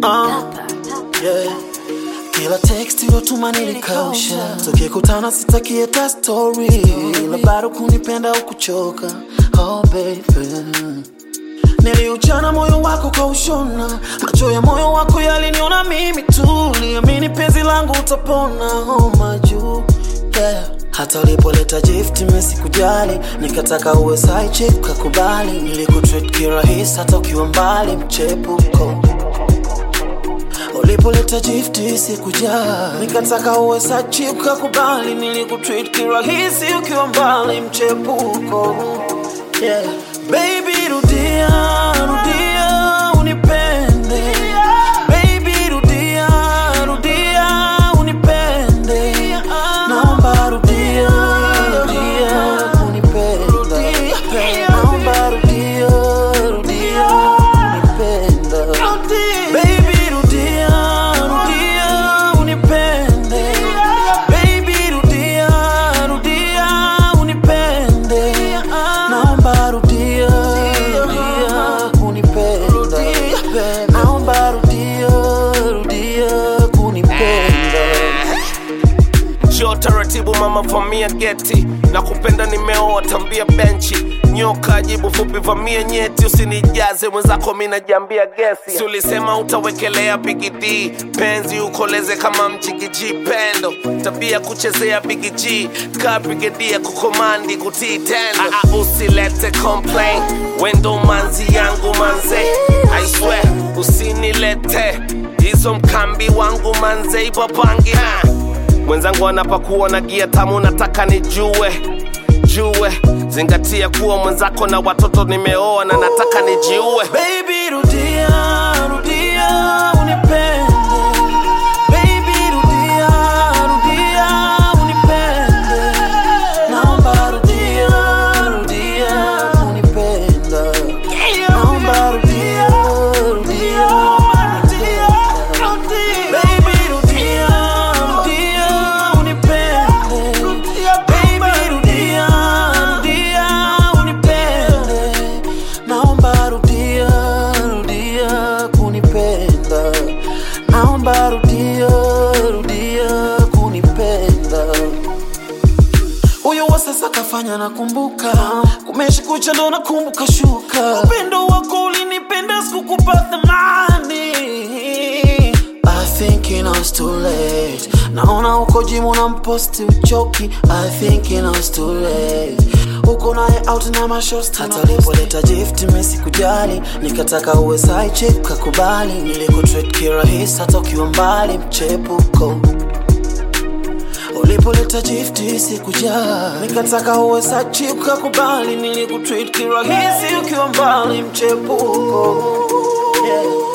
Uh, yeah. Kila text iliyotuma nilikausha, tukikutana sitakie ta story, ila bado kunipenda ukuchoka. Oh baby, niliuchana moyo wako kwa ushona, macho ya moyo wako yaliniona mimi tu, liamini penzi langu utapona. Oh majuu yeah. Hata ulipoleta gift mimi sikujali, nikataka uwe side chick kakubali, nilikutreat kirahisi hata ukiwa mbali, mchepuko ulipoleta gift sikujali, nikataka uwe side chick kakubali, nilikutreat kirahisi ukiwa mbali, mchepuko yeah. Baby rudia, rudia unipende Baby rudia, rudia unipende Naomba rudia, rudia unipenda Naomba rudia, rudia unipenda Baby rudia, rudia unipende Baby rudia, rudia unipende Naomba rudia, rudia kunipenda Naomba rudia, rudia kunipenda Njoo taratibu mama, vamia geti na kupenda nimeoa, tambia benchi nyoka jibu fupi, vamia nyeti, usinijaze mwenzako, mi najiambia gesi. Si ulisema utawekelea bigidi penzi ukoleze kama mjigiji pendo, tabia kuchezea bigiji ka brigedia kukomandi kutii tendo. Ah, ah, usilete complain, wendo manzi yangu manze, I swear usinilete hizo mkambi wangu manze, ipapangi ha mwenzangu anapakuwa na gia tamu, nataka nijue jue, zingatia kuwa mwenzako na watoto nimeoa na nataka nijiue. Baby rudia, rudia unipende Baby rudia, rudia unipende Naomba rudia, rudia unipenda Naomba rudia, rudia unipenda Baby rudia, rudia unipende Baby rudia, rudia unipende Naomba rudia, rudia kunipenda Naomba rudia, rudia kunipenda huyo wa sasa kafanya nakumbuka, kumeshi kucha ndo nakumbuka shuka. Upendo wako ulinipenda, sikukupa thamani. I think it was too late. Naona uko jimu na mposti uchoki. I think it was too late. Uko naye out na mashosti. Hata ulipoleta gift mimi sikujali, nikataka uwe side chick kakubali. Nilikutreat kirahisi hata ukiwa mbali, mchepuko ulipoleta gift sikujali, nikataka uwe sachi ukakubali, nilikutreat kirahisi ukiwa mbali, mchepuko yeah.